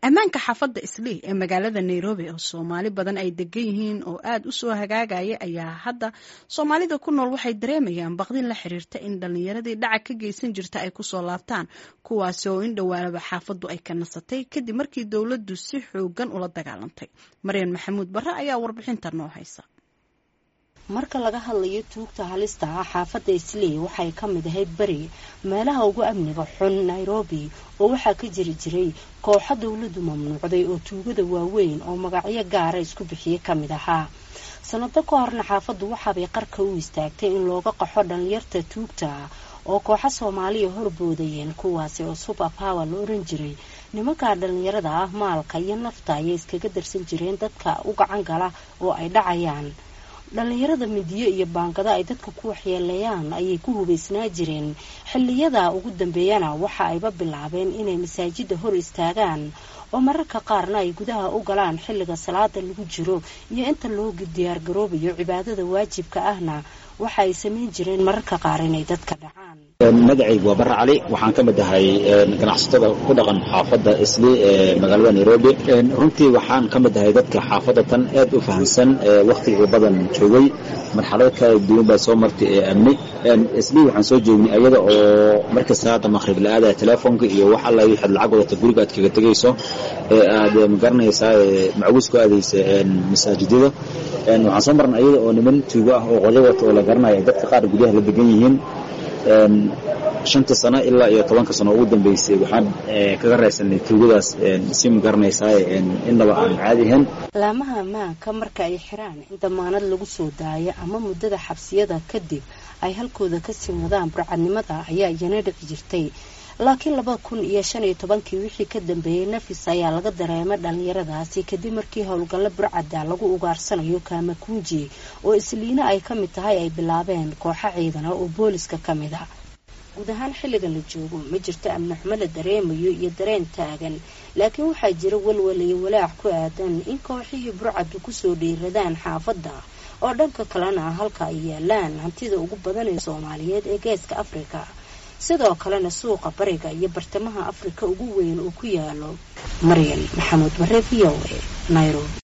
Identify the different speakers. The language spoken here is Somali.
Speaker 1: ammaanka xaafadda islii ee magaalada nairobi oo soomaali badan ay degan yihiin oo aad u soo hagaagaya ayaa hadda soomaalida ku nool waxay dareemayaan baqdin la xiriirta in dhallinyaradii dhaca ka geysan jirta ay kusoo laabtaan kuwaasi oo in dhowaanaba xaafaddu ay ka nasatay kadib markii dowladdu si xoogan ula dagaalantay maryan maxamuud barre ayaa warbixinta noo haysa
Speaker 2: marka laga hadlayo tuugta halista ah xaafadda islii waxay ka mid ahayd beri meelaha ugu amniga xun nairobi oo waxaa ka jiri jiray kooxo dowladdu mamnuucday oo tuugada waaweyn oo magacyo gaara isku bixiye ka mid ahaa sanado ka horna xaafaddu waxaabay qarka u istaagtay in looga qaxo dhallinyarta tuugta oo kooxo soomaaliya horboodayeen kuwaasi oo super power la oran jiray nimankaa dhallinyarada ah maalka iyo nafta ayay iskaga darsan jireen dadka u gacan gala oo ay dhacayaan dhallinyarada midiyo iyo baangado ay dadka ku waxyeeleeyaan ayay ku hubaysnaa jireen xilliyada ugu dambeeyana waxa ayba bilaabeen inay masaajida hor istaagaan oo mararka qaarna ay gudaha u galaan xilliga salaada lagu jiro iyo inta loo diyaargaroobayo cibaadada waajibka ahna waxa ay samayn jireen mararka qaar inay dadka dhacaan
Speaker 3: magacaygu waa barre cali waxaan ka mid ahay ganacsatada ku dhaqan xaafadda islii ee magaalada nairobi runtii waxaan ka mid ahay dadka xaafadda tan aad u fahamsan wakhtigii badan joogay marxalado kala duwan baa soo martay ee amni islii waxaan soo joognay ayada oo markii salaada maqhrib la aadaya telefoonka iyo wax alla waxaad lacag wadata guriga aad kaga tegayso ee aad magaranaysaa macawis ku aadaysa masaajidada waxaan soo marnay ayada oo niman tuugo ah oo qolyo wata oo la garanaya dadka qaar gudaha la degan yihiin shanta sano ilaa iyo tobanka sano ugu dambeysay waxaan kaga raysanay tuugadaas si magaranaysaa innaba aan caadi ahayn
Speaker 2: laamaha ammaanka marka ay xiraan in damaanad lagu soo daayo ama muddada xabsiyada kadib ay halkooda kasii wadaan burcadnimada ayaa iyana dhici jirtay laakiin laba kun iyo shan iyo tobankii wixii ka dambeeyey nafis ayaa laga dareemay dhallinyaradaasi kadib markii howlgallo burcadda lagu ugaarsanayo kaamakunji oo isliina ay ka mid tahay ay bilaabeen kooxo ciidana oo booliska ka mid a guud ahaan xilligan la joogo ma jirto amni xumo la dareemayo iyo dareen taagan laakiin waxaa jira walwal iyo walaac ku aadan in kooxihii burcaddu kusoo dhiiradaan xaafadda oo dhanka kalena halka ay yaalaan hantida ugu badan ee soomaaliyeed ee geeska afrika sidoo kalena suuqa bariga iyo bartamaha afrika ugu weyn uu ku yaalo maryan maxamuud bare v o a nairobi